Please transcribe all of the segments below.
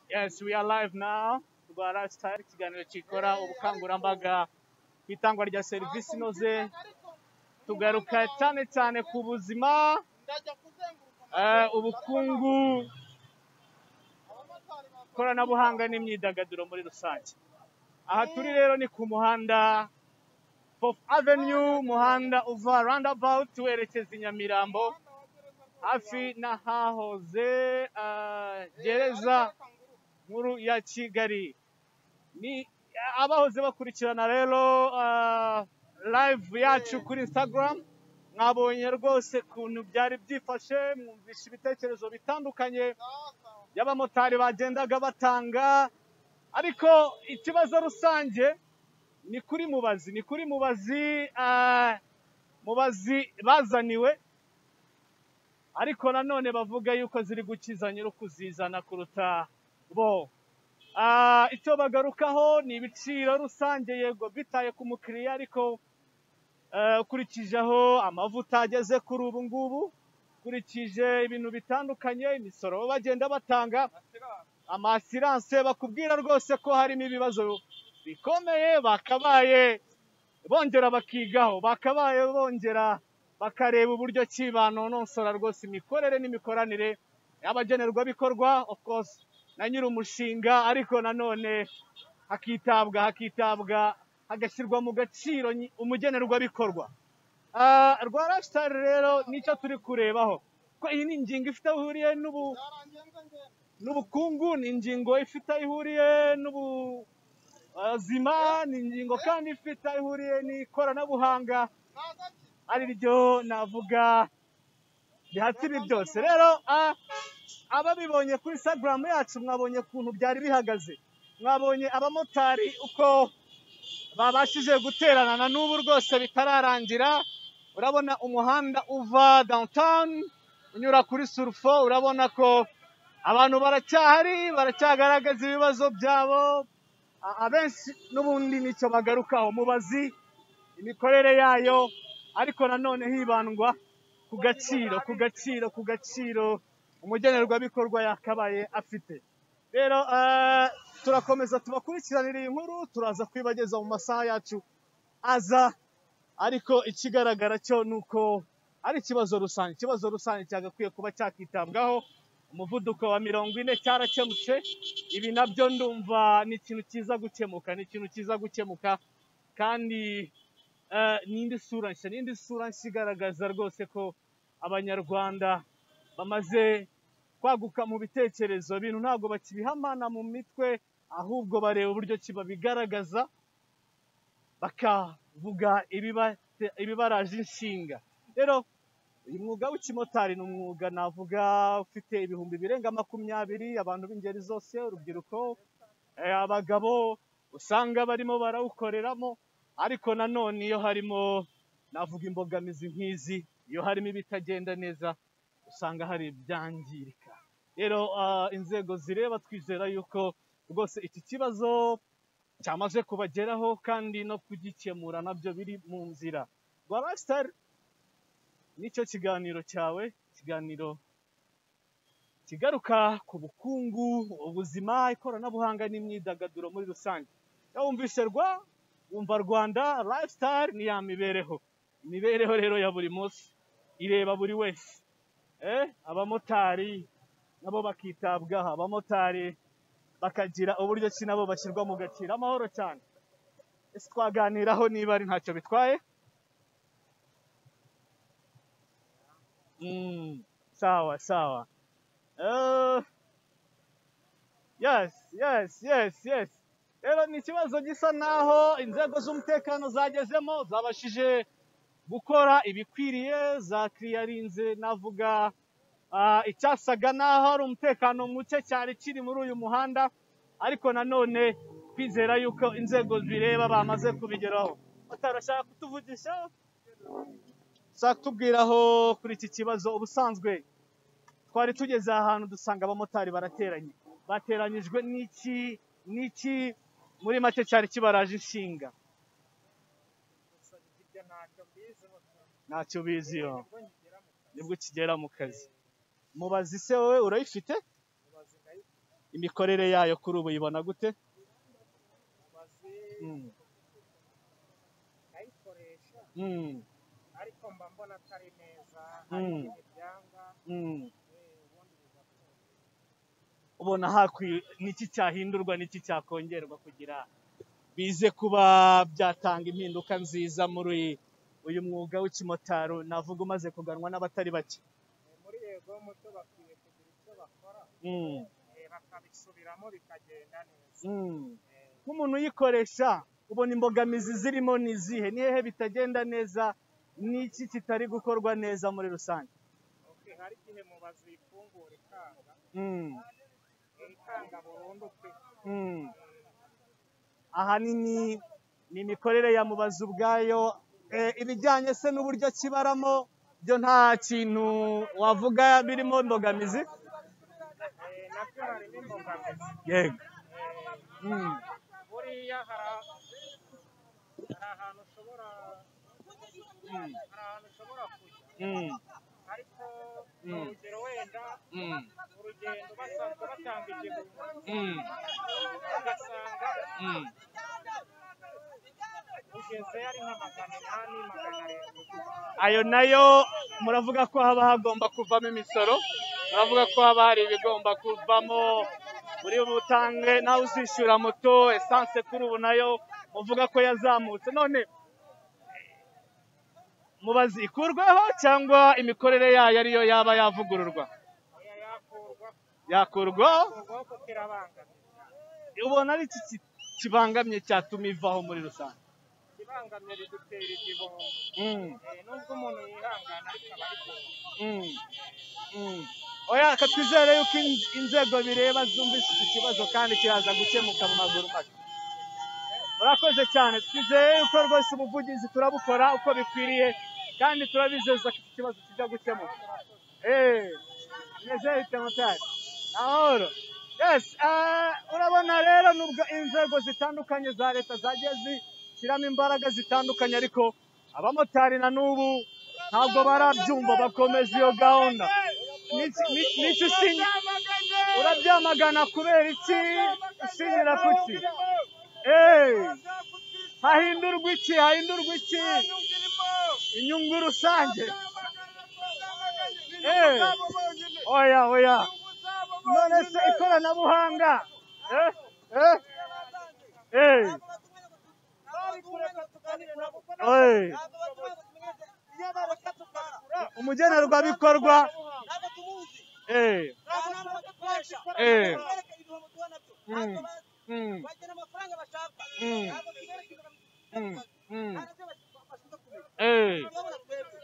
Yes, we are live now. Rwara Star ikiganiro gikora ubukangurambaga ku itangwa rya serivisi inoze tugaruka cyane cyane ku buzima eh, ubukungu ikoranabuhanga n'imyidagaduro muri rusange aha turi rero ni ku muhanda Fourth Avenue umuhanda uva roundabout werekeza i Nyamirambo hafi n'ahahoze eh, gereza nkuru ya Kigali ni abahoze bakurikirana rero ah, live yacu kuri Instagram mwabonye rwose ukuntu byari byifashe mwumvisha ibitekerezo bitandukanye by'abamotari bagendaga batanga ariko ikibazo rusange ni kuri mubazi ni kuri mubazi ah, mubazi bazaniwe ariko nanone bavuga yuko ziri gukiza nyirukuzizana kuruta bo Ah, icyo bagarukaho ni ibiciro rusange yego bitaye ku mukiriya ariko eh, ukurikije aho amavuta ageze kuri ubu ngubu ukurikije ibintu bitandukanye imisoro bo bagenda batanga amasiranse bakubwira rwose ko harimo ibibazo bikomeye bakabaye bongera bakigaho bakabaye bongera bakareba uburyo ki banonosora rwose imikorere n'imikoranire y'abagenerwabikorwa of course na nyir'umushinga ariko nanone hakitabwa hakitabwa hagashyirwa mu gaciro nyi- umugenerwabikorwa Ah, rwa lifestyle rero nicyo turi kurebaho ko iyi ni ingingo ifite aho ihuriye n'ubu n'ubukungu ni ingingo ifite aho ihuriye n'ubuzima ni ingingo kandi ifite aho ihuriye n'ikoranabuhanga ari ryo navuga bihatira byose rero ah, ababibonye kuri instagram yacu mwabonye ukuntu byari bihagaze mwabonye abamotari uko babashije guterana na n'ubu rwose bitararangira urabona umuhanda uva downtown unyura kuri surufo urabona ko abantu baracyahari baracyagaragaza ibibazo byabo A- abenshi n'ubundi nicyo bagarukaho mubazi imikorere yayo ariko nanone hibandwa ku gaciro ku gaciro ku gaciro umugenerwabikorwa yakabaye afite rero eh, turakomeza tubakurikiranire iyi nkuru turaza kwibageza mu masaha yacu aza ariko ikigaragara cyo ni uko ari ikibazo rusange ikibazo rusange cyagakwiye kuba cyakitabwaho umuvuduko wa mirongo ine cyarakemutse ibi nabyo ndumva ni ikintu cyiza gukemuka ni ikintu cyiza gukemuka kandi eh, n'indi sura nshya n'indi sura nshya igaragaza rwose ko abanyarwanda bamaze kwaguka mu bitekerezo ibintu ntabwo bakibihamana mu mitwe ahubwo bareba uburyo ki babigaragaza bakavuga ibibate- ibibaraje inshinga rero uyu mwuga w'ikimotari ni umwuga navuga ufite ibihumbi birenga makumyabiri abantu b'ingeri zose urubyiruko eh, abagabo usanga barimo barawukoreramo ariko nanone iyo harimo navuga imbogamizi nk'izi iyo harimo ibitagenda neza usanga hari ibyangirika rero ah, inzego zireba twizera yuko rwose iki kibazo cyamaze kubageraho kandi no kugikemura nabyo biri mu nzira rwa lifestyle nicyo kiganiro cyawe ikiganiro kigaruka ku bukungu ubuzima ikoranabuhanga n'imyidagaduro muri rusange iyo wumvise rwa wumva rwanda lifestyle ni ya mibereho imibereho rero ya buri munsi ireba buri wese eh, abamotari nabo bakitabwaho abamotari bakagira uburyo ki nabo bashyirwa mu gaciro amahoro cyane ese twaganiraho niba ari ntacyo bitwaye mm, sawa sawa Eh, yes yes yes yes rero ni ikibazo gisa naho inzego z'umutekano zagezemo zabashije gukora ibikwiriye za kiriyarinze navuga Ah, icyasaga n'aho hari umutekano muke cyari kiri muri uyu muhanda ariko nanone twizera yuko inzego bireba bamaze kubigeraho batarashaka kutuvugisha ushaka kutubwiraho kuri iki kibazo ubusanzwe twari tugeze aha hantu dusanga abamotari barateranye bateranyijwe n'iki n'iki muri make cyari kibaraje inshinga ntacyo biziho nibwo ukigera mu kazi mubazi se wowe urayifite imikorere yayo kuri ubu uyibona gute Mm, ndayikoresha mm, ariko mba mbona atari neza Mm. hari ibyanga mm. eh, ubundi bigapfa ubona hakwi niki cyahindurwa niki cyakongerwa kugira bize kuba byatanga impinduka nziza muri uyu mwuga w'ikimotaro navuga umaze kuganwa n'abatari bake Eh, muri yego muto bakwiye kugira icyo bakora Mm, eh, bakabisubiramo bikagenda neza mm. Eh, nk'umuntu uyikoresha ubona imbogamizi zirimo ni izihe ni hehe bitagenda neza n'iki kitari gukorwa neza muri rusange okay, hari igihe mubazi ifungura ikanga Mm, eh, ikanga burundu pe mm. ahanini ni imikorere ya mubazi ubwayo Eh, ibijyanye se n'uburyo kibaramo byo nta kintu wavuga birimo imbogamizi Eh, nabyo harimo imbogamizi yego Eh, Mm, buriya hari a- hari ahantu ushobora mm, hari ahantu ushobora kujya mm, ariko ni Mm. urugero wenda mm, urugendo basanzwe batanga igihumbi mm, ugasanga mm. ugezeyo ari nka magana inani magana arindwi ayo nayo muravuga ko haba hagomba kuvamo imisoro muravuga ko haba hari ibigomba kuvamo buri butange nawe uzishyura moto esanse kuri ubu nayo uvuga ko yazamutse none mubazi ikurweho cyangwa imikorere yayo ariyo yaba yavugururwa Oya, yakurwa yakurwaho kurwaho kuko irabangamira ubona ari iki ki- kibangamye cyatuma ivaho muri rusange ibangamira idutera igihombo Mm. Eh, nubwo umuntu yihangana ariko aba ari kumwe Mm. Mm. oya ka twizere yuko in- inzego bireba zumvise iki kibazo kandi kiraza gukemuka mu maguru make murakoze cyane twizeye yuko rwose ubuvugizi turabukora uko bikwiriye kandi turabizeza ko iki kibazo kijya gukemuka Eh, mwizeye temotari amahoro yes ah, urabona rero nubwo inzego zitandukanye za leta zagiye zishyiramo imbaraga zitandukanye ariko abamotari na n'ubu ntabwo barabyumva bakomeza iyo gahunda Niki- ni- niki usinya urabyamagana kubera iki ushinyira kuki Eh, hahindurwa iki hahindurwa iki inyungu rusange Eh, oya oya none se ikoranabuhanga Eh, eh, eh, eh. umugenerwabikorwa eh, Eh. Mm. mm, Mm. mm, mm, eh,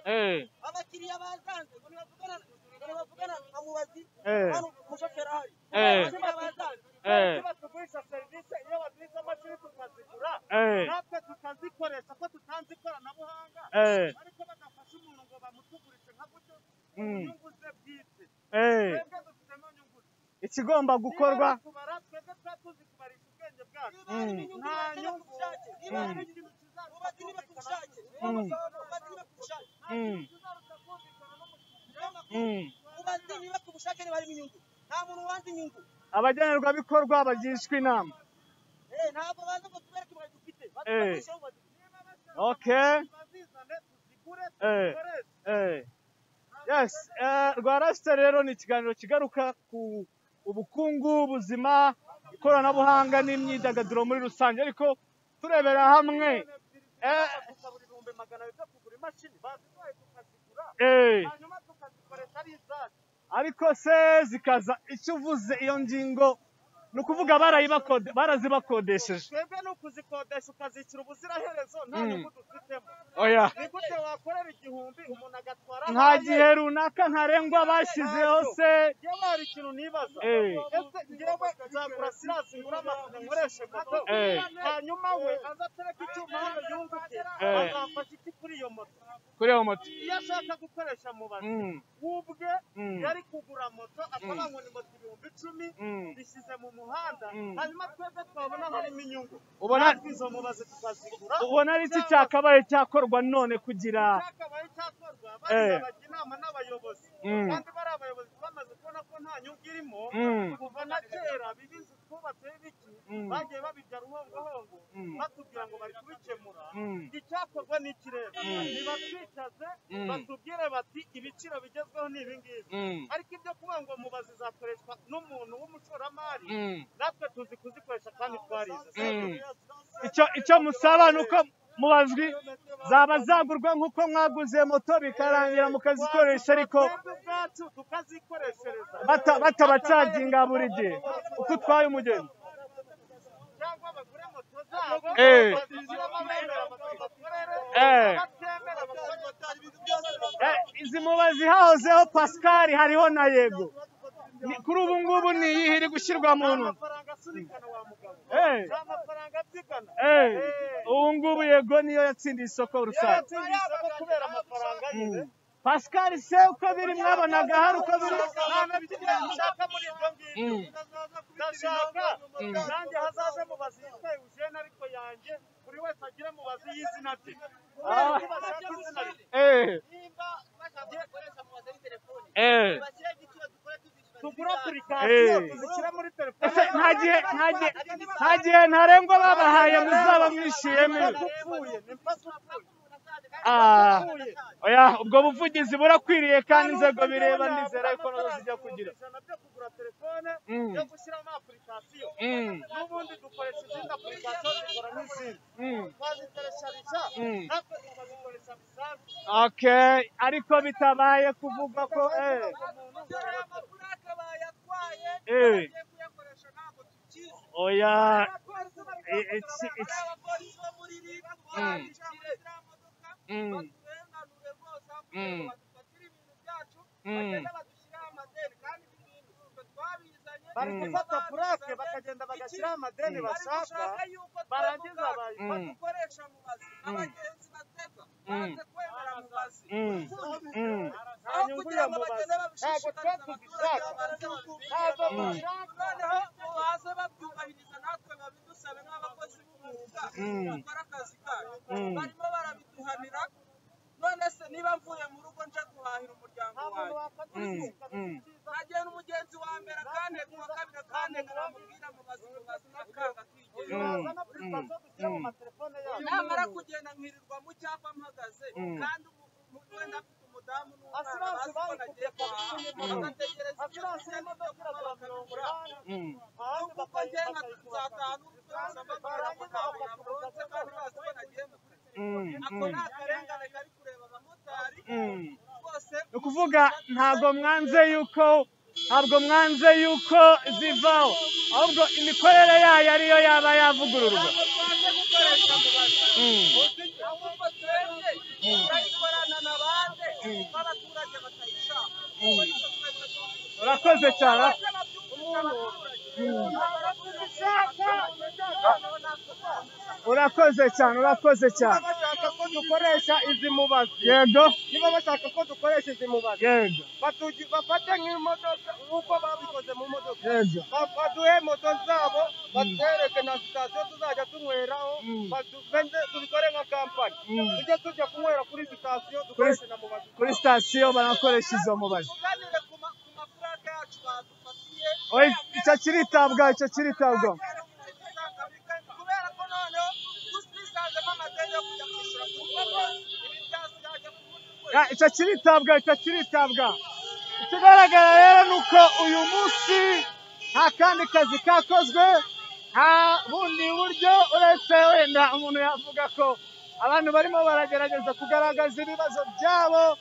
eh, abakiriya bazanze ngo nibavugana ngo nibavugana na mubazi Eh. hano umushoferi ahari Eh. abakiriya bazanze eh, batugurisha serivisi iyo baduhize amashuri tukazigura eh, natwe tukazikoresha ko tutanze ikoranabuhanga eh, ariko badafasha umuntu ngo bamutugurishe nka gutyo Mm. inyungu ze bwite eh. twebwe dufitemo nyungu ze ikigomba gukorwa Niba batubara, twebwe tuba tuzi kubarisha ubwenge bwacu Mm. nta nyungu niba Mm. hari ikintu kizaruta mubazi niba ku bushake Mm. mubazi niba ku bushake Mm, kizaruta kumvikana n'umukiriya mm. mubazi niba ku bushake niba harimo inyungu nta muntu wanze inyungu abagenerwabikorwa bagishwa inama Eh, ntabwo baza ngo tubereke ibaye dufite Eh. badukoresha aho bazi niba bashaka okay bazizane tuzigure Eh. tuzikoreshe Eh. Yes, eh, rwa rasita rero ni ikiganiro kigaruka ku ubukungu, ubuzima, ikoranabuhanga n'imyidagaduro muri rusange ariko turebera hamwe eh, tukabura ibihumbi magana abiri byo kugura imashini baziduhaye tukazigura eh, hanyuma tukazikoresha ari izacu ariko se zikaza icyo uvuze iyo ngingo ni ukuvuga barayibakode barazibakodesheje twebwe ni ukuzikodesha ukazishyura ubuziraherezo nta Mm. nyungu dufitemo oya ni gute wakorera igihumbi umuntu agatwara nta gihe runaka ntarengwa bashyizeho se yewe hari ikintu nibaza Eh. ese ngewe nzagura sirasi ngura amapine nkoreshe moto Eh. hanyuma we aza atereka icyuma hano yunguke Eh. azafasha iki kuri iyo moto kuri iyo moto iyo ashaka gukoresha mubazi Mm, ubwe Mm. yari kugura moto akaba Mm. ngo ni moto ibihumbi icumi mm. bishyize mu muhanda Mm. hanyuma twebwe twabona harimo inyungu Ubona- natwe izo mubazi tukazigura ubona ari iki cyakabaye cyakorwa none kugira cyakabaye cyakorwa bagira Eh. bajya inama n'abayobozi Mm. kandi bari abayobozi bamaze kubona ko nta umwanya uwurimo Mm. kuva na kera bibizi twubatse biki Mm. bagiye babijya ruhongohongo Mm. batubwira ngo bari kubikemura Mm. icyakorwa ni ikirere Mm. ntibatwicaze Mm. batubwire bati ibiciro bigezweho ni ibi ngibi Mm. ariko ibyo kuba ngo mubazi zakoreshwa n'umuntu w'umushoramari Mm. natwe tuzi kuzikoresha kandi twarize Mm. icyo icyo musaba ni uko mubazwi zaba zagurwa nk'uko mwaguze moto bikarangira mukazikoresha ariko twebwe ubwacu tukazikoreshereza bata- batabacaginga buri gihe uko utwaye umugeni cyangwa bagure moto zabo Eh. bazishyiramo abemera amagambo bakorere Eh. abatemera bakaza Eh, izi mubazi hahozeho pascal hariho na yego Ni- kuri ubu ngubu ni iyihe iri gushyirwa mu nzu amafaranga asunikana wa mugabo Eh. nta mafaranga abyigana Eh, ubu ngubu yego niyo yatsindiye isoko rusange yatsinze isoko kubera amafaranga yiwe Mm. pascal se uko biri mwabonaga hari uko biri nta na kimwe nshaka muri ibyo ngibyo Mm. ndashaka Mm. nanjye hazaze mubazi yitwa eugene ariko yanjye buri wese agire mubazi y'izina rye Ah. Kuko bashaka izina rye Eh, nimba bashaka gukoresha amabaza ari telefone eh. bashyire igiciro dukora tuzishyura tugura Eh. apurikasiyo tuzishyira muri ese telefone nta gihe nta gihe nta gihe ntarengwa babahaye muzaba mwishiyemo Nipasi upfuye nipasi upfuye Ah, oya ubwo buvugizi burakwiriye kandi inzego bireba nizera ko nazo zijya kugira ijana byo kugura telefone Mm. yo gushyiramo apurikasiyo Mm. n'ubundi dukoresha izindi apurikasiyo zikora nk'izindi Mm. twazikoresharisha Mm. natwe tukazikoresha bisanzwe okay ariko bitabaye kuvuga ko eh, eh, oya i- it's- it's- Mm. Mm. Mm. Mm. bari Mm. gufata purake bakagenda bagashyiraho amadeni bashaka barangiza bayifata Mm. ukoresha mubazi Mm. abagenzi batega Mm. banze kwemera mubazi Mm. Mm. nta nyungu ya mubazi ntabwo tuba tuzishaka ntabwo dushaka noneho baze babyubahiriza natwe babidusaba nk'abakozi b'umwuga Mm. bakora akazi kayo Mm. barimo barabiduhanira none se niba mvuye mu rugo nje guhahira umuryango wanjye Mm. Mm. nkagenda umugenzi wa mbere akane kuwa kabiri akane nkamubwira mubazi mubazi nakanga twigeze Mm. tuzazana kuri paso dushyira mu matelefone yacu namara kugenda nkirirwa mu cyapa mpagaze Mm. kandi umu- wenda afite umudamu n'umwana Asiranse bazi ko bari nagiye guhaha Mm. bagategereza ibyo asiranse kurya n'ibyo y'imodoka kunywa iragura mirongo bakabigura inani Mm. ahandi kuko njye nka bakayikura nzataha n'umukunzi amabwira ngo ntawe namuronze kandi bazi ko nagiye mu kurya Mm. ako Mm. ni akarengane kari kureba abamotari Mm. rwose ni ukuvuga ntabwo mwanze yuko ntabwo mwanze yuko zivaho ahubwo imikorere yayo ariyo yaba yavugururwa ntabwo twaje gukoresha mubazi Mm. ahubwo twebwe turayikorana na bande n'abaturage batayishaka kuko nibyo twebwe tuzi urakoze cyane urakoze cyane urakoze cyane bashaka ko dukoresha izi mubazi yego niba bashaka ko dukoresha izi mubazi yego batugi bafate nk'imodoka nk'uko babikoze mu modoka yego Ba- baduhe moto zabo batwereke na sitasiyo tuzajya tunyweraho Mm. batu- benze tubikore nka kampani Mm. tujye tujya kunywera kuri sitasiyo dukoreshe na mubazi kuri sitasiyo banakoresha izo mubazi tuganire ku ma- ku mafaranga yacu badufatiye oya icyo kiritabwa icyo kiritabwa kubera ko noneho twisanzemo amadeni yo kujya kwishyura ku rugo imitasi yajya ku bundi kwezi Ah, icyo kiritabwa icyo kiritabwa ikigaragara rero ni uko uyu munsi nta kandi kazi kakozwe nta bundi buryo uretse wenda umuntu yavuga ko abantu barimo baragerageza kugaragaza ibibazo byabo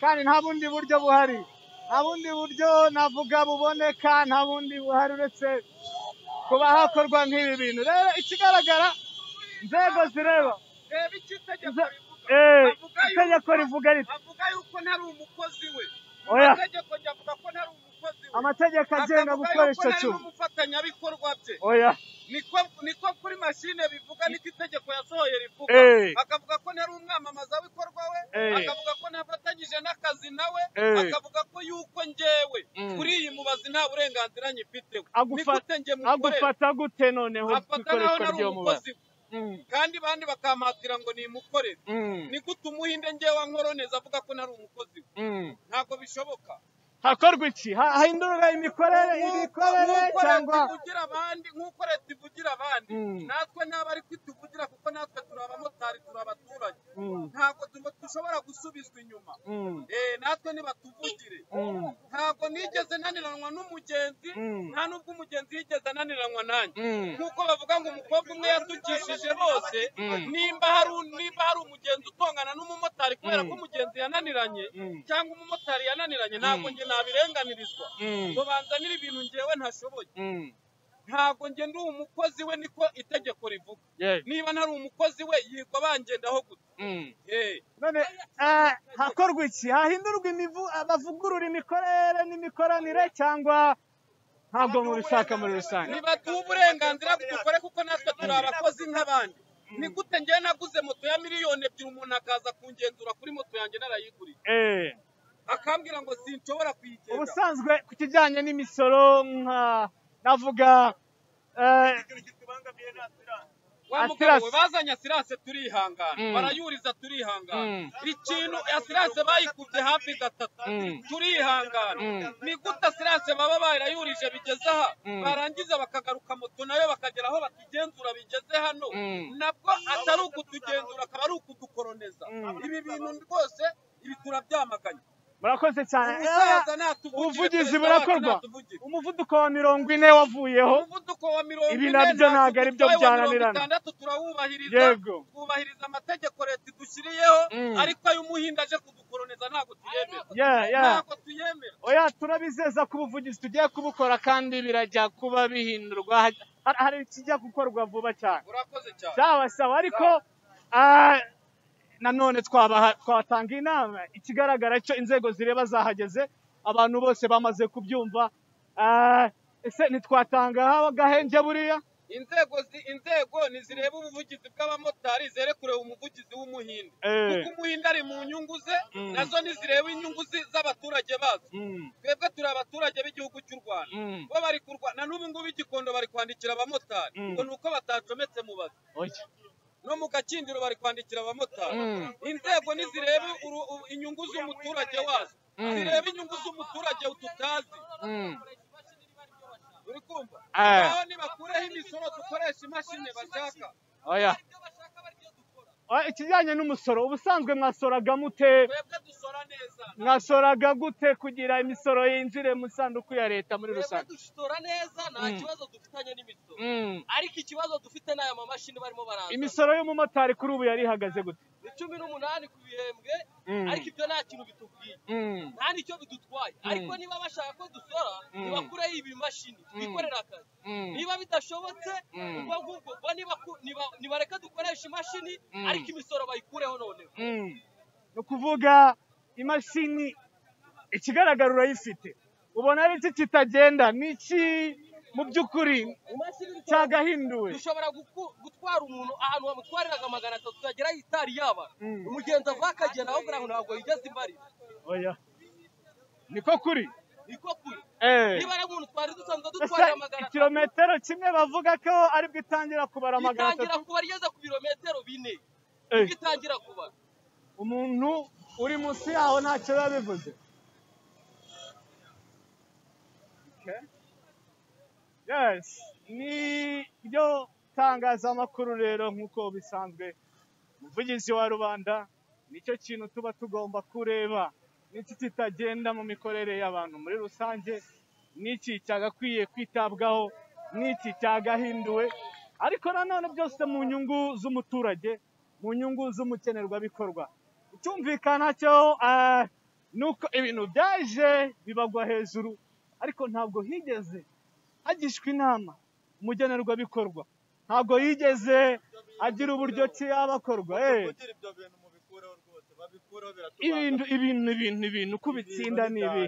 kandi nta bundi buryo buhari nta bundi buryo navuga buboneka nta bundi buhari uretse kuba hakorwa nk'ibi bintu rero ikigaragara inzego zireba reba icyo itegeko Iza- rivuga eh, Avuga yuko- itegeko rivuga riti avuga yuko ntari umukozi we Oya. itegeko ryavuga ko ntari umukozi we amategeko agenga Akavuga gukora yuko icyo ntari cyuma n'umufatanyabikorwa bye oya niko niko kuri mashine bivuga niko itegeko yasohoye rivuga Eh. akavuga ko ntari umwamamazabikorwa we Eh. akavuga ko ntafatanyije n'akazi nawe Eh. akavuga ko yuko njyewe Mm. kuri iyi mubazi nta burenganzira nyifiteho Agufa- nigute njye mukorera agufata gute noneho afata naho ikoreshwa ntari ry'uwo mubare umukozi we kandi bandi bakampatira ngo nimukorere nigute umuhinde njyewe ankoroneza avuga ko ntari umukozi we ntabwo bishoboka hakorwa iki Ha- hahindurwa imikorere imikorere nk'uko cyangwa leta ivugira abandi nk'uko leta ivugira abandi Mm. natwe ntabwo ari kwituvugira kuko natwe turi abamotari turi abaturage Mm, ntabwo tuba dushobora gusubizwa inyuma mm, Eh, natwe nibatuvugire mm, ntabwo nigeze naniranwa n'umugenzi Mm. nta n'ubwo umugenzi yigeze ananiranwa nanjye mm. nk'uko bavuga ngo umukobwa umwe yatukishije bose Mm. nimba hari un- nimba hari umugenzi utongana n'umumotari kubera Mm. ko umugenzi yananiranye Mm. cyangwa umumotari yananiranye ntabwo Mm. njye nabirenganirizwa Mm. ngo banzanire ibintu njyewe ntashoboye Mm. ntabwo njye ndi umukozi we niko itegeko rivuga Yeah. niba ntari umukozi we yirwa bangendaho gute Mm. Eh, none eh, hakorwa iki hahindurwa imivu abavugurura imikorere n'imikoranire cyangwa ntabwo mubishaka muri rusange ntibaduhe uburenganzira dukore kuko natwe turi abakozi nk'abandi ni gute njyewe naguze moto ya miliyoni ebyiri umuntu akaza kungenzura kuri moto yanjye narayiguriye Eh, akambwira ngo sinshobora kuyigenda ubusanzwe ku kijyanye n'imisoro nka navuga eh, wa mugabo we bazanye asirase turihangana Mm. barayuriza turihangana Mm. ikintu asirase bayikubye hafi gatatu Mm. turihangana Mm. ni gute asirase baba barayurije bigeze aha Mm. barangiza bakagaruka moto nayo bakagera aho batugenzura bigeze hano Mm. nabwo atari ukutugenzura akaba ari ukudukoroneza Mm. ibi bintu rwose ibi turabyamaganye murakoze cyane umusaza Eh, natuvugire, ubuvugizi perezida wacu burakorwa natuvugire. umuvuduko wa mirongo ine wavuyeho umuvuduko wa mirongo Ibi ine nabyo natwe ntabwo ari byo dutwaye wa mirongo byananirana. itandatu turawubahiriza Yego. twubahiriza amategeko leta idushyiriyeho Mm. ariko ay'umuhinda aje kudukoroneza ntabwo tuyemera Yeah, yeah. ntabwo tuyemera oya turabizeza ko ubuvugizi tugiye kubukora kandi birajya kuba bihindurwa Hari- hari ikijya gukorwa vuba cyane urakoze cyane sawa sawa ariko ah, nanone twabaha twatanga inama ikigaragara cyo inzego zireba zahageze abantu bose bamaze kubyumva Ah, ese ntitwatanga aho agahenge buriya inzego zi- inzego ntizireba ubuvugizi bw'abamotari zere kureba umuvugizi w'umuhinde Eh. kuko umuhinde ari mu nyungu ze Mm. nazo ntizireba inyungu zi- z'abaturage bazo Mm, twebwe turi abaturage b'igihugu cy'u rwanda mm, bo bari kurwana na n'ubu ngubu igikondo bari kwandikira abamotari Mm. ngo ni uko batacometse mu bazi oya. no mu gakindiro bari kwandikira abamotari Mm. inzego ntizireba uru- u- inyungu z'umuturage wazo Mm. zireba inyungu z'umuturage tutazi Mm. uri kumva Eh. naho nibakureho imisoro dukoresha imashini bashaka oya Oya, ikijyanye n'umusoro ubusanzwe mwasoraga mute twebwe dusora neza mwasoraga gute kugira imisoro yinjire mu isanduku ya leta muri twebwe rusange dusora neza nta Mm. kibazo dufitanye n'imisoro Mm. ariko ikibazo dufite ni aya mamashini barimo baranzana imisoro y'umumotari kuri ubu yari ihagaze gute ni cumi n'umunani ku bihembwe Mm. ariko ibyo nta kintu bitubwiye Mm. nta nicyo bidutwaye ariko niba bashaka ko dusora Mm. nibakureho ibi bimashini twikorera akazi Mm. niba bidashobotse Mm. ubwo ngubwo ubwo niba- niba- nibareka dukoresha imashini Mm. ariko imisoro bayikureho noneho Mm. ni ukuvuga imashini ikigaragara urayifite ubona ari iki kitagenda ni iki mu by'ukuri imashini dushobora- cyagahinduwe dushobora guku- gutwara umuntu ahantu bamutwariraga magana atatu agera itari yaba Mm. umugenzi ava akagera aho kugira ngo ntabwo yigeze imbarira oya niko kuri niko kuri Eh. niba ari umuntu twari dusanzwe ese dutwarira magana atatu ikirometero kimwe bavuga ko aribwo itangira kubara magana itangira atatu kuba rigeze ku birometero bine Eh. nibwo itangira kuba umuntu uri munsi yaho ntacyo biba bivuze yes ni ryo tangazamakuru rero nk'uko bisanzwe umuvugizi wa rubanda nicyo kintu tuba tugomba kureba n'iki kitagenda mu mikorere y'abantu muri rusange n'iki cyagakwiye kwitabwaho n'iki cyagahinduwe ariko nanone byose mu nyungu z'umuturage mu nyungu z'umukenerwabikorwa icyumvikana cyo eh, ni uko ibintu byaje bibagwa hejuru ariko ntabwo higeze agishwa inama umugenerwabikorwa ntabwo yigeze agira uburyo ki yabakorwa eh. kugira ibyo bintu mubikureho rwose babikureho ibintu ibintu ibintu ibintu kubitsinda ni ibi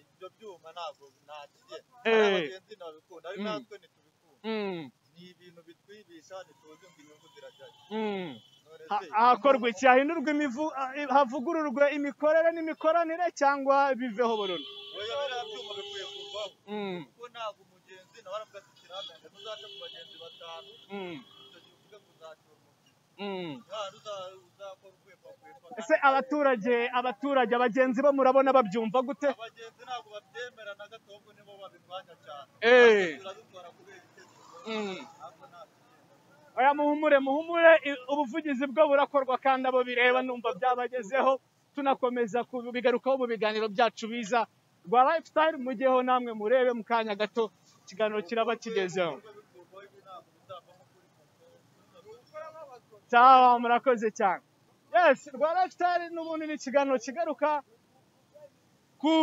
ibyo byuma ntabwo ntakiye Eh. abagenzi ntabikunda ari Mm. natwe ntitubikunda Mm, ni ibintu bitwibisha ntituzi ngo inyungu zirajyayo mm. none Ha- se hakorwa iki hahindurwa imivu- ah, havugururwa imikorere n'imikoranire cyangwa biveho burundu oya biriya byuma bikwiye kuvaho Mm, kuko ntabwo umugenzi nawe aravuga ati kirahamenga muzace ku bagenzi batanu mm, icyo gihe uvuge kuzacura umugenzi Mm. Ah, ruza- ruzakora ukwepakwepa. ese abaturage abaturage abagenzi bo murabona babyumva gute abagenzi ntabwo babyemera na gato ahubwo nibo babirwanya cyane Eh. biradutwara kubera igitekerezo Mm. ntabwo ntabwo oya muhumure muhumure i- ubuvugizi bwo burakorwa kandi abo bireba numva byabagezeho tunakomeza kubigarukaho mu biganiro byacu biza rwa lifestyle mugeho namwe murebe mu kanya gato ikiganiro kiraba kigezeho bikurwaho ibi ntabwo bizavamo kuri moto sawa murakoze cyane yes rwa lifestyle n'ubundi ni ikiganiro kigaruka ku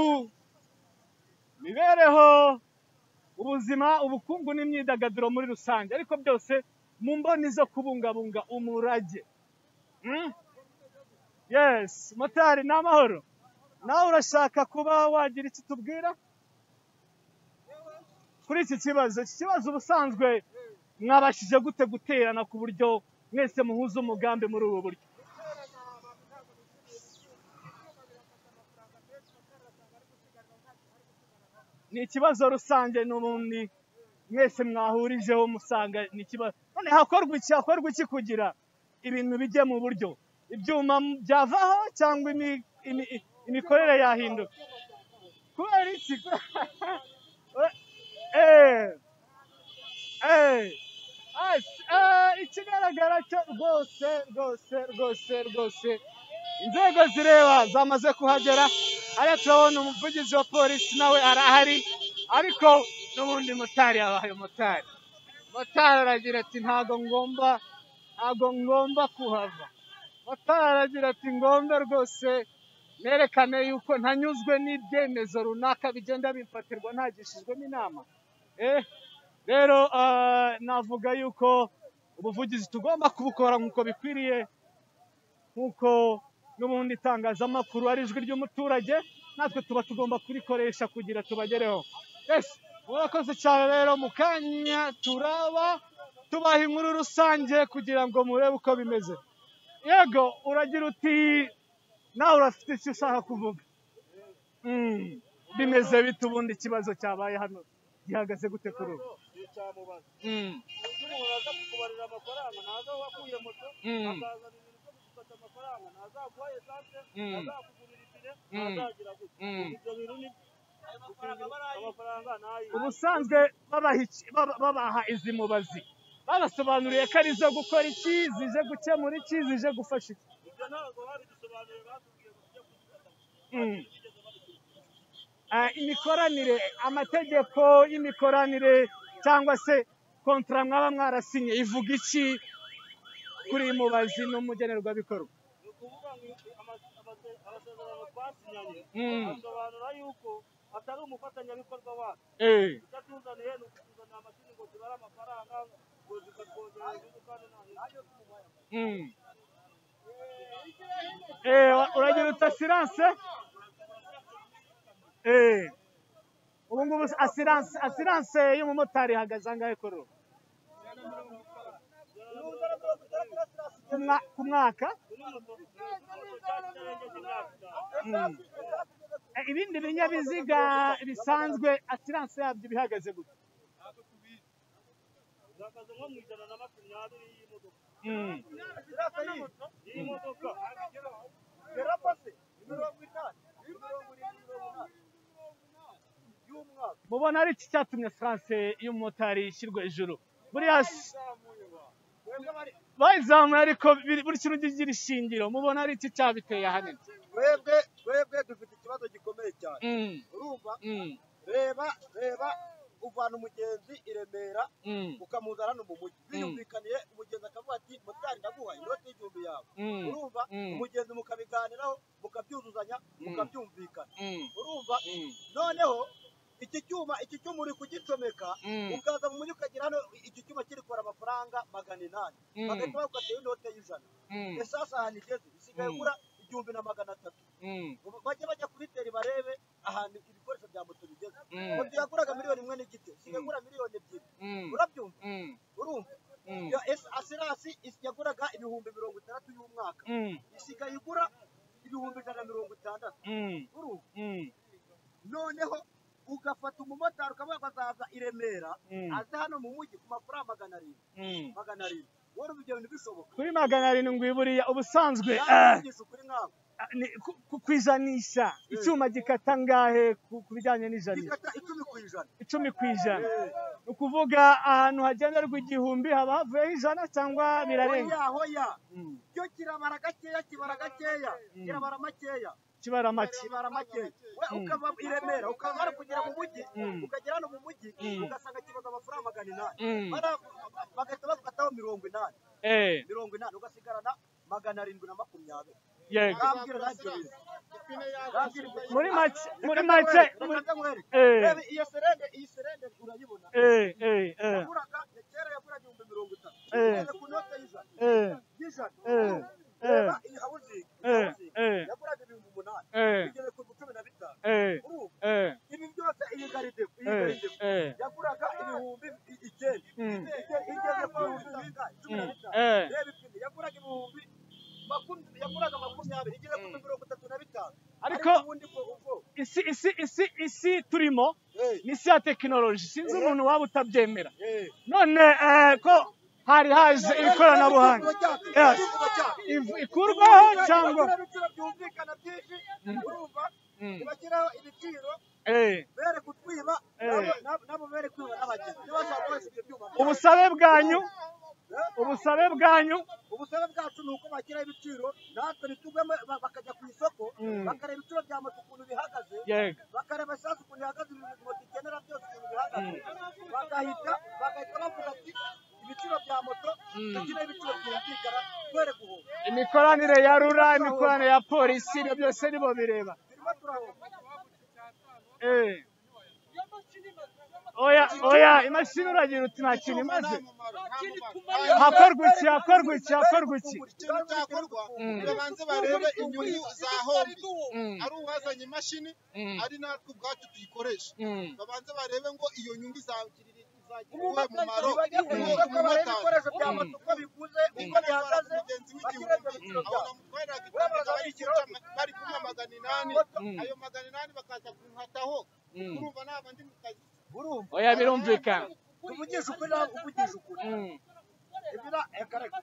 mibereho ubuzima ubukungu n'imyidagaduro muri rusange ariko byose mu mboni zo kubungabunga umurage Mm? yes motari ni amahoro nawe urashaka kuba wagira icyo tubwira kuri iki kibazo iki kibazo ubusanzwe mwabashije gute guterana ku buryo mwese muhuza umugambi muri ubu buryo ni ikibazo rusange n'ubundi mwese mwahurijeho musanga ni ikibazo none hakorwa iki hakorwa iki kugira ibintu bijye mu buryo ibyuma byavaho cyangwa imi- imi- imikorere yahinduka kubera iki Eh. Eh. Ati, "Ah, ikigaragara cyo rwose rwose rwose rwose inzego zireba zamaze kuhagera ariya turabona umuvugizi wa polisi nawe arahari ariko n'ubundi motari yabaye motari motari aragira ati ntago ngomba ntago ngomba kuhava motari aragira ati ngomba rwose nerekane yuko ntanyuzwe n'ibyemezo runaka bigenda bimfatirwa ntagishijwemo inama eh rero ah, navuga yuko ubuvugizi tugomba kubukora nk'uko bikwiriye nk'uko n'ubundi itangazamakuru ari ijwi ry'umuturage natwe tuba tugomba kurikoresha kugira tubagereho yes murakoze cyane rero mu kanya turaba tubaha inkuru rusange kugira ngo murebe uko bimeze yego uragira uti nawe urafite icyo ushaka kuvuga Mm, bimeze bite ubundi ikibazo cyabaye hano gihagaze gute kuri ubu nicyamubaza Mm, uburyo umuntu aza kukubarira amafaranga ntaza aho wakuye moto Mm. akazana ibintu byo kugufata amafaranga ntazaguha esante Mm. ntazakugurira itire Mm. ntazagira gutya Mm. ibyo bintu ni amafaranga ntayiha ubusanzwe babaha iki- baba- babaha izi mubazi babasobanuriye ko ari izo gukora iki zije gukemura iki zije gufasha iki ibyo ntabwo babidusobanuriye batubwiye ngo tujye kuzifata Mm. Ah, imikoranire amategeko y'imikoranire cyangwa se kontara mwaba mwarasinye ivuga iki kuri iyi mubazi n'umugenerwabikorwa ni ukuvuga ngo ama- amase- amasezerano twasinyanye Mm. asobanura yuko atari umufatanyabikorwa wacu Eh. utatuzaniye ni ukutuzanira amashini ngo zibare amafaranga ngo zikatwongerera inyungu kandi nta nyungu Mm. Eh, wa- uragira uti asiranse eh. ubu ngubu asiranse asiranse y'umumotari ihagaze angahe kuri ubu Ku mwa- ku mwaka Mm. Eh, ibindi binyabiziga bisanzwe asiranse yabyo bihagaze gute zihagaze nko mu ijana na makumyabiri y'imodoka Mm. iyi modoka yarapase mirongo itanu mirongo irindwi mirongo inani y'umwaka mubona ari iki cyatumye asiranse y'umumotari ishyirwa hejuru buriya s- izamuye ba mwebwe bari bayizamuye ariko biri- buri kintu kigira ishingiro mubona ari iki cyabiteye ahanini twebwe twebwe dufite ikibazo gikomeye cyane Mm. urumva Mm. reba reba uvana umugenzi i remera Mm. ukamuzana hano mu mujyi biyumvikaniye umugenzi akavuga ati motari ndaguha inoti y'igihumbi yawe Mm. urumva Mm. umugenzi mukabiganiraho mukabyuzuzanya mukabyumvikana Mm. urumva Mm. noneho iki cyuma iki cyuma uri kugicomeka Mm. ukaza mu mujyi ukagira hano iki cyuma kiri kubara amafaranga magana inani Mm. bagahita bagukatira inote y'ijana Mm. ese hasi ahantu igeze bisigaye Mm. gura igihumbi na magana atatu Mm. Ubu bajye bajya kubitera barebe ahantu ibikoresho bya moto bigeze Mm. moto yaguraga miliyoni imwe n'igice isigaye Mm. igura miliyoni ebyiri Mm. urabyumva Mm. urumva Mm. Iyo esi- asirasi isi- yaguraga ibihumbi mirongo itandatu y'umwaka Mm. isigaye igura ibihumbi ijana na mirongo itandatu Mm. urumva Mm. noneho ugafata umumotari ukavuga ko azaza i Remera Mm. aze hano mu mujyi ku mafaranga magana arindwi Mm. magana arindwi wari ubigenda bishoboka kuri magana arindwi buriya ubusanzwe ah, kugeza ukuri nkawe ni ku- ku- ku ijanisha icyuma gikata ngahe ku ku bijyanye n'ijanisha ikata icumi ku ijana icumi ku ijana ni ukuvuga ahantu hagenderwa igihumbi haba havuyeho ijana cyangwa birarenga hoya hoya cyo kirabara gakeya kibara gakeya kirabara makeya kibara make kibara makeya we ukava i remera ukava hano kugera mu mujyi Mm. ukagera hano mu mujyi Mm. ugasanga kibaza amafaranga magana inani Mm. Bara- bagahita bagukataho mirongo inani eh mirongo inani ugasigarana magana arindwi na makumyabiri yego Urambwira ntacyo bizi. Urambwira ibyo- muri make muri Reka make nkwereke, muri- reka nkwereke. Eh. Reba iyo serende iyi serende urayibona eh eh eh yaguraga kera yaguraga ibihumbi mirongo itatu Eh. ugeze ku note y'ijana eh y'ijana Eh. reba iyi hawuzingi iyi Eh. hawuzingi Eh. yaguraga ibihumbi umunani eh ugeze ku cumi na bitanu eh kuri ubu eh ibi byose iyi garidebo iyi eh garidebo eh yaguraga ibihumbi i- icyenda Mm. Ige- igeze ku bihumbi bingahe? cumi na Mm. bitanu Eh. reba ipine yaguraga ibihumbi makumyabiri yaguraga makumyabiri igeze ku mirongo itatu na bitanu Ariko- ubundi bwo ubwo isi isi isi isi turimo Eh. ni isi ya tekinoloji sinzi umuntu waba utabyemera Eh. none eh, ko hari haje ikoranabuhanga Eh, iv- ikurwaho cyangwa ibiciro byumvikana byinshi urumva Mm. ntibashyiraho ibiciro Eh, bere kutwiba Eh. nabo- nabo- nabo bere kwiba n'abageni ntibashaka wese ibyo byuma byabo. ubusabe bwanyu Eh, ubusabe bwanyu ubusabe bwacu ni uko bashyiraho ibiciro natwe ntitugwemo ba- bakajya ku isoko Mm. bakareba ibiciro bya moto ukuntu bihagaze yego bakareba esanse ukuntu ihagaze ibintu moto ikenera byose ukuntu bihagaze bagahita bagahita bavuga ati ibiciro bya moto tugira ibiciro byumvikana twere guhura imikoranire ya rura imikoranire ya polisi ibyo byose nibo bireba turimo turahura Eh. oya oya imashini uragira uti nta kintu imaze hakorwa iki hakorwa iki hakorwa iki ikintu cyakorwa babanze barebe inyungu za hombi ari uwazanye imashini ari natwe ubwacu tuyikoresha babanze barebe ngo iyo nyungu izagirira izagira umumaro umumotari ibikoresho bya moto uko biguze uko bihagaze mugenzi bashyira ibyo biciro w'igihugu aho byabo namutwariraga ikigega bari kuca- bari kumpa magana inani ayo magana inani bakaza kunkataho urumva ntabwo ndi mu kazi urumva oya birumvikana tuvugisha ukuri nawe uvugisha ukuri Mm. ibira ekareka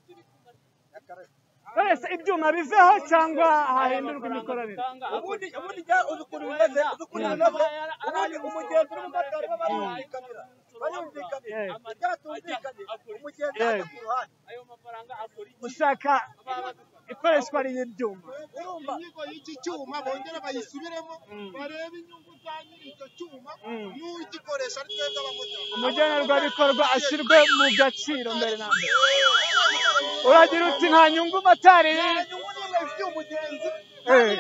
ekareka nonese ibyuma biveho cyangwa hahindurwa imikoranire ubundi ubundi njya uzi ukuntu bimeze uzi ukuntu bimeze ubundi umugenzi n'umumotari bo barumvikanira barumvikanira Yeah. ibyatumvikanira umugenzi Yeah. ajya ku ruhande gushaka ikoreshwa ry'ibyuma urumva inyigo y'iki cyuma bongere bayisubiremo barebe inyungu za nyiri icyo cyuma n'ugikoresha ari twebwe abamotari umugenerwabikorwa ashyirwe mu gaciro mbere na mbere uragira uti nta nyungu motari by'umugenzi Eh.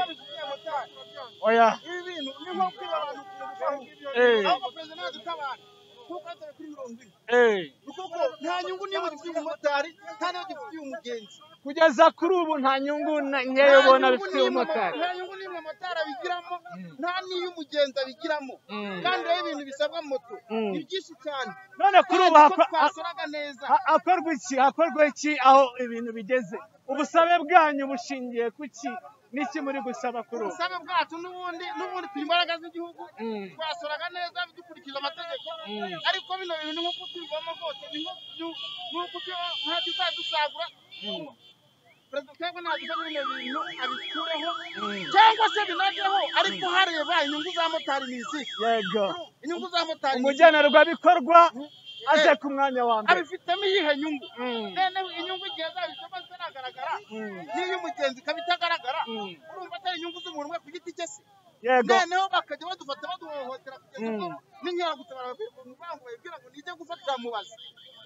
oya ibi bintu ni nko kwiba abantu ku ruhande Eh. aho perezida ntabwo utabara kuko azara kuri mirongo ine eh. ni kuko nta nyungu niba ufite umumotari nta n'ubwo ufite umugenzi kugeza kuri ubu nta nyungu na ngewe ubona bifitiye umumotari nta nyungu niyo umumotari abigiramo nta n'iy'umugenzi abigiramo kandi rero ibintu bisabwa moto Mm. ni byinshi cyane none kuri ubu Kandi ko hakwa- ha- twasoraga neza ha- hakorwa iki hakorwa iki aho ibintu bigeze ubusabe bwanyu bushingiye ku ki n'iki muri gusaba kuri ubu ubusabe bwacu n'ubundi n'ubundi turi imbaraga z'igihugu Mm. twasoraga neza dukurikije amategeko ariko bino bintu nk'uko tubivamo rwose ni nko byu- nk'uko byo- nta kizadusagura perezida twebwe ntabwo bino bintu abikureho cyangwa se binageho ariko hareba inyungu za motari ni izihe yego inyungu za motari ni izihe umugenerwabikorwa aje ku mwanya wa mbere abifitemo iyihe nyungu Mm. none inyungu igihe zabifitemo zitaragaragara n'iy'umugenzi ikaba itagaragara Mm. urumva atari inyungu z'umuntu umwe ku giti cye se yego noneho bakajya badufata baduhohotera kugeza ubwo Mm. n'inkeragutabara babwira ngo nijye gufatira mubazi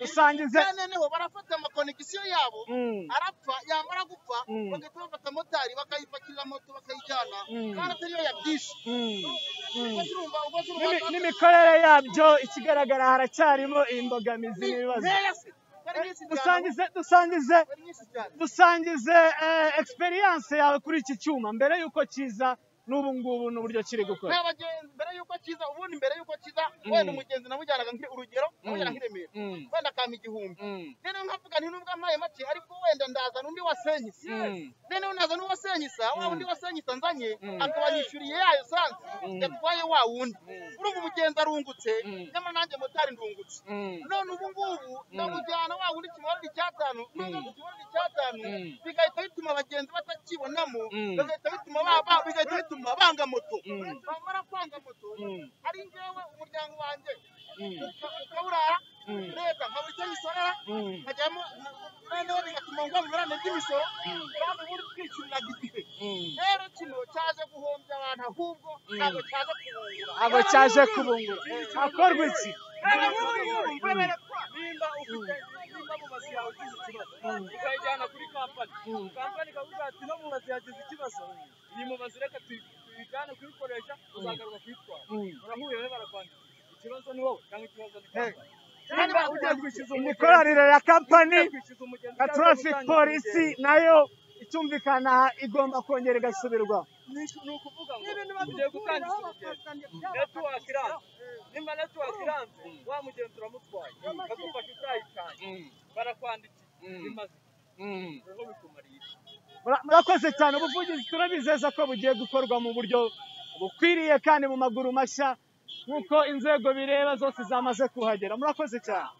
usangize noneho barafata amakonegisiyo yabo Mm. arapfa yamara gupfa Mm. bagahita bafata motari bakayipakira moto bakayijyana Mm. kandi atari yo yabyishe Mm. ubwo zirumva ubwo N'imi- zirumva n'imikorere yabyo ikigaragara haracyarimo imbogamizi n'ibibazo nkeya se bari nyinshi cyane dusangize dusangize bari nyinshi cyane dusangize eh, experience yawe kuri iki cyuma mbere y'uko kiza n'ubu ngubu n'uburyo kiri gukora nta bagenzi mbere y'uko akiza ubundi mbere y'uko akiza wenda umugenzi namujyanaga nkiri urugero namujyana nk'i Remera Mm, wenda akampa igihumbi mm, noneho nkavuga nti nubwo ampaye make ariko wenda ndazana undi wasenyisa mm, noneho nazana uwo wasenyisa wa Mm. wundi wasenyisa nzanye Mm. akabanyishyuriye yayo sansi Mm. yatwaye wa wundi Mm. urumva umugenzi arungutse Mm. nyamara nanjye motari ndungutse mm, none ubu ngubu ndamujyana wa wundi kimarira icyatanu nubwo Mm. kimarira icyatanu Mm. bigahita bituma abagenzi batakibonamo Mm. bigahita bituma ba- ba- bigahita bituma banga moto Mm. bamara kwanga moto Mm. ari njyewe umuryango wanjye Mm. ukawurara Mm. leta nkabura icyo bisorera mm, nkajyamo noneho bigatuma ngwa mu burane bw'imisoro kandi ubundi twishyuriraga igihe mm. rero kino cyaje guhombya abantu ahubwo ntabwo cyaje kubungura ntabwo cyaje kubungura hakorwa iki nimba ufite nimba mu mazu yawe ugize ikibazo ukayijyana kuri kampani kampani ikavuga ati no mu mazu yagize ikibazo iyi mu mazu reka tuyi- tuyijyane kuyikoresha uzagaruka kuyitwara barahuye rero barakwandika ikibazo ni wowe cyangwa ikibazo ni kampani nimba ugiye kwishyuza umugenzi imikoranire ya kampani ugiye kwishyuza ya umugenzi cyangwa traffic gutanga polisi umugenzi, nayo itumvikana igomba kongera igasubirwa ni ni ukuvuga ngo ugiye gutangiza umugenzi netiwaka iranze nimba netiwaka iranze wa mugenzi uramutwaye bakagufasha utayitanye barakwandikiye bimaze roho bikumariye Mura- murakoze cyane ubuvugizi turabizeza ko bugiye gukorwa mu buryo bukwiriye kandi mu maguru mashya nk'uko inzego bireba zose zamaze kuhagera murakoze cyane